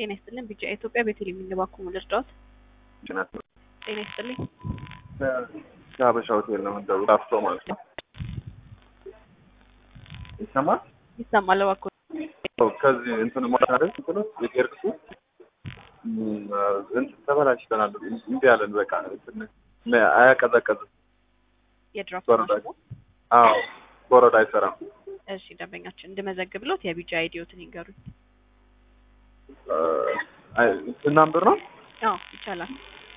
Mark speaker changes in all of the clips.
Speaker 1: ጤና ይስጥልን። ቢጫ ኢትዮጵያ ቤተልሔም የሚባኩ ልርዳዎት?
Speaker 2: ጭነት
Speaker 1: ጤና ይስጥልኝ።
Speaker 2: ከሀበሻ ሆቴል ነው የምንደውለው። ላፍቶ ማለት ነው። ይሰማል?
Speaker 1: ይሰማል። እባክዎ
Speaker 2: ከዚህ እንትን ማለት አይደል? እንትኑ የቄርቅሱ እንትን ተበላሽተናል። እምቢ አለን። በቃ እንትን አያቀዘቀዝም።
Speaker 1: የድራፍት
Speaker 2: በረዶ
Speaker 1: ማሽኑ?
Speaker 2: አዎ በረዶ አይሰራም።
Speaker 1: እሺ ደንበኛችን እንድመዘግብሎት የቢጫ አይዲዮትን ይንገሩኝ።
Speaker 2: እናንብር ነው።
Speaker 1: አዎ ይቻላል።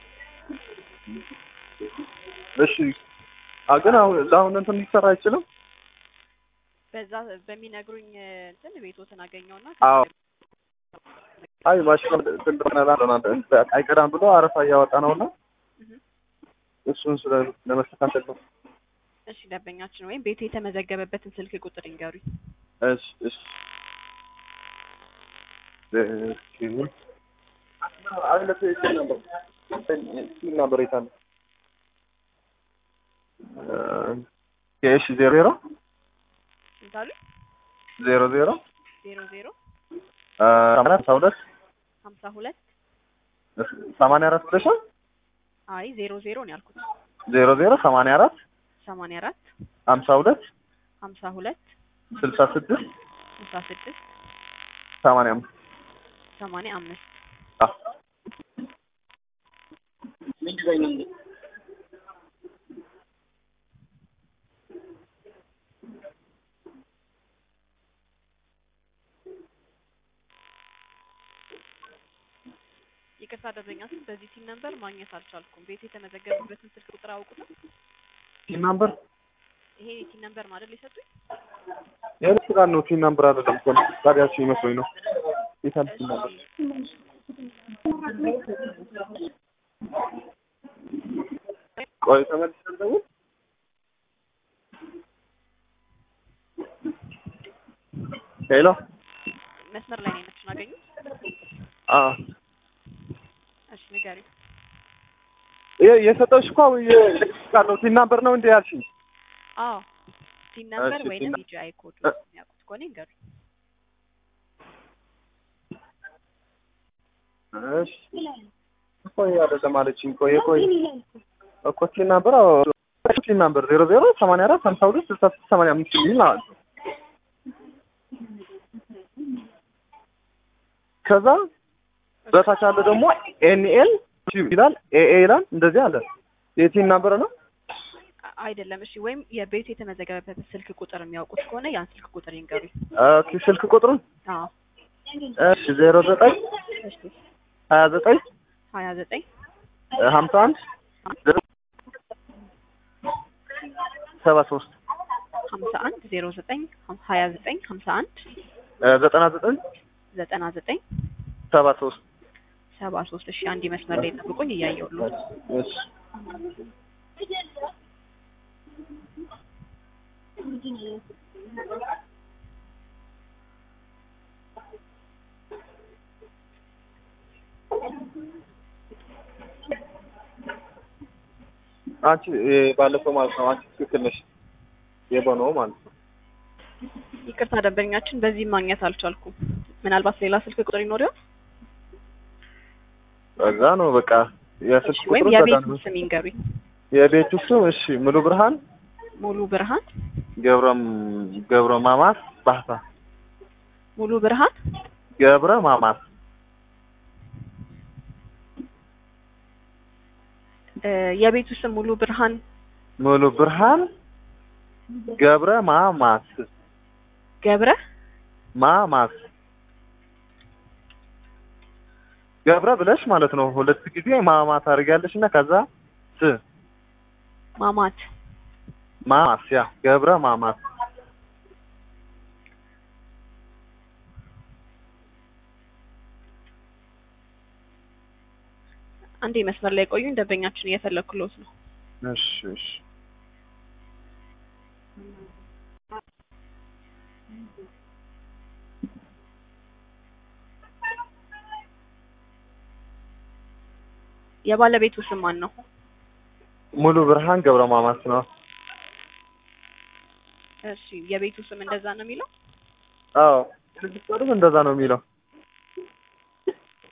Speaker 2: እሺ አ ግን አሁን ለአሁን እንትን ሊሰራ አይችልም።
Speaker 1: በዛ በሚነግሩኝ እንትን ቤቶትን አገኘውና
Speaker 2: አዎ አይ ማሽኑ እንትን ብለናል አይቀዳም ብሎ አረፋ እያወጣ ነውና
Speaker 1: እህ።
Speaker 2: እሱን ስለ ለመስተካከል ነው።
Speaker 1: እሺ ደንበኛችን ወይም ቤቱ የተመዘገበበትን ስልክ ቁጥር ይንገሩኝ።
Speaker 2: እሺ እሺ እሺ አይለት ይችላል ነበር ነበር ይታል እሺ ዜሮ ዜሮ
Speaker 1: ስንት አሉኝ?
Speaker 2: ዜሮ ዜሮ
Speaker 1: ዜሮ ዜሮ
Speaker 2: ሰማንያ አስራ ሁለት
Speaker 1: ሀምሳ ሁለት
Speaker 2: ሰማንያ አራት ብለሻል።
Speaker 1: አይ ዜሮ ዜሮ ነው ያልኩት።
Speaker 2: ዜሮ ዜሮ ሰማንያ አራት
Speaker 1: ሰማንያ አራት
Speaker 2: ሀምሳ ሁለት
Speaker 1: ሀምሳ ሁለት
Speaker 2: ስልሳ ስድስት
Speaker 1: ስልሳ ስድስት
Speaker 2: ሰማንያ አምስት
Speaker 1: ሰማንያ አምስት
Speaker 2: አዎ
Speaker 1: ይቅርታ ደንበኛችን በዚህ ሲም ነበር ማግኘት አልቻልኩም። ቤቱ የተመዘገበበትን ስልክ ቁጥር አውቁትም?
Speaker 2: ቲም ናምበር
Speaker 1: ይሄ ሲም ነበር ማለት ሊሰጡኝ?
Speaker 2: የልብስ ጋር ነው። ቲም ናምበር አይደለም እኮ ታዲያችሁ ይመስሎኝ ነው። የታል ቲም ናምበር? ቆይ ተመልሰን ደውል። ሄሎ
Speaker 1: መስመር ላይ ነው የነችን አገኙት?
Speaker 2: አ
Speaker 1: እሺ ንገሪው።
Speaker 2: የ- የሰጠሁሽ እኮ የልብስ ጋር ነው። ቲም ናምበር ነው እንዴ ያልሽኝ?
Speaker 1: አዎ ሲም ነበር
Speaker 2: እሺ፣
Speaker 1: ወይንም
Speaker 2: ሲም-
Speaker 1: ቢጂአይ ኮድ
Speaker 2: እ-
Speaker 1: የሚያውቁት ከሆነ ይንገሩኝ።
Speaker 2: እሺ እኮ ይሄ አይደለም አለችኝ። ቆይ ቆይ እኮ ቲም ናምበር አዎ ቲም ናምበር ዜሮ ዜሮ ሰማንያ አራት ሀምሳ ሁለት ስልሳ ስድስት ሰማንያ አምስት የሚል ማለት ነው። ከዛ በታች ያለ ደግሞ ኤንኤል ይላል ኤኤ ይላል እንደዚህ አለ። የቲም ናምበር ነው።
Speaker 1: አ- አይደለም። እሺ ወይም የቤቱ የተመዘገበበትን ስልክ ቁጥር የሚያውቁት ከሆነ ያን ስልክ ቁጥር ይንገሩኝ።
Speaker 2: ኦኬ ስልክ ቁጥሩን
Speaker 1: አዎ
Speaker 2: እሺ ዜሮ ዘጠኝ
Speaker 1: እሺ
Speaker 2: ሀያ ዘጠኝ
Speaker 1: ሀያ ዘጠኝ
Speaker 2: ሀምሳ አንድ ሰባ ሶስት
Speaker 1: ሀምሳ አንድ ዜሮ ዘጠኝ ሀያ ዘጠኝ ሀምሳ አንድ
Speaker 2: ዘጠና ዘጠኝ
Speaker 1: ዘጠና ዘጠኝ
Speaker 2: ሰባ ሶስት
Speaker 1: ሰባ ሶስት እሺ አንድ መስመር ላይ ጠብቁኝ እያየሁልዎት
Speaker 2: እሺ አንቺ እ ባለፈው ማለት ነው። አንቺ ትክክል ነሽ። የበነው ማለት ነው።
Speaker 1: ይቅርታ ደንበኛችን በዚህ ማግኘት አልቻልኩም ምናልባት ሌላ ስልክ ቁጥር ይኖር ይሆን
Speaker 2: በዛ ነው በቃ የስልክ
Speaker 1: እሺ ወይም
Speaker 2: ቁጥሩ
Speaker 1: የቤቱ
Speaker 2: ተጋኑ።
Speaker 1: ስም ይንገሩኝ
Speaker 2: የቤቱ ስም እሺ ሙሉ ብርሃን
Speaker 1: ሙሉ ብርሃን
Speaker 2: ገብረም ገብረ ማማስ ባህታ
Speaker 1: ሙሉ ብርሃን
Speaker 2: ገብረ ማማስ
Speaker 1: እ የቤቱ ስም ሙሉ ብርሃን
Speaker 2: ሙሉ ብርሃን ገብረ ማማስ
Speaker 1: ገብረ
Speaker 2: ማማስ ገብረ ብለሽ ማለት ነው። ሁለት ጊዜ ማማ ታደርጊያለሽ እና ከዛ ስ
Speaker 1: ማማት
Speaker 2: ማማስ ያ ገብረ ማማስ
Speaker 1: አንዴ መስመር ላይ ቆዩኝ ደንበኛችን እየፈለኩሎት ነው
Speaker 2: እሺ እሺ
Speaker 1: የባለቤቱ ስም ማን ነው
Speaker 2: ሙሉ ብርሃን ገብረ ማማስ ነው።
Speaker 1: እሺ የቤቱ ስም እንደዛ ነው የሚለው
Speaker 2: አዎ ስድስት ወርም እንደዛ ነው የሚለው።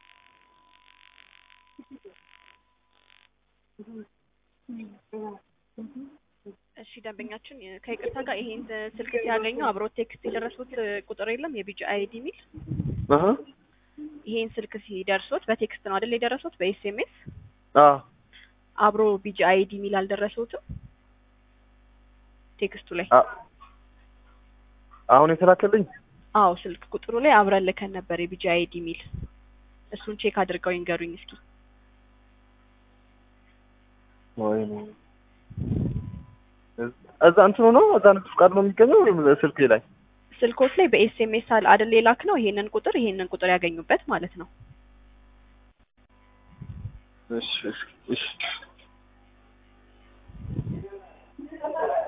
Speaker 1: እሺ ደንበኛችን የ- ከይቅርታ ጋር ይሄን ስልክ ሲያገኙ አብሮ ቴክስት የደረሱት ቁጥር የለም የቢጂ አይዲ ሚል
Speaker 2: አሀ
Speaker 1: ይሄን ስልክ ሲደርሱት በቴክስት ነው አይደል የደረሱት በኤስኤምኤስ
Speaker 2: አዎ
Speaker 1: አብሮ ቢጂ አይዲ ሚል አልደረሱትም ቴክስቱ ላይ
Speaker 2: አ- አሁን የተላከልኝ
Speaker 1: አዎ ስልክ ቁጥሩ ላይ አብረን ልከን ነበር የቢጂ አይዲ ሚል እሱን ቼክ አድርገው ይንገሩኝ እስኪ
Speaker 2: ወይኔ እዛ እንትኑ ነው እዛ ንግድ ፍቃድ ነው የሚገኘው ወይም ስልኬ ላይ
Speaker 1: ስልኮች ላይ በኤስኤምኤስ አይደል የላክ ነው ይሄንን ቁጥር ይሄንን ቁጥር ያገኙበት ማለት ነው
Speaker 2: እሺ እሺ እሺ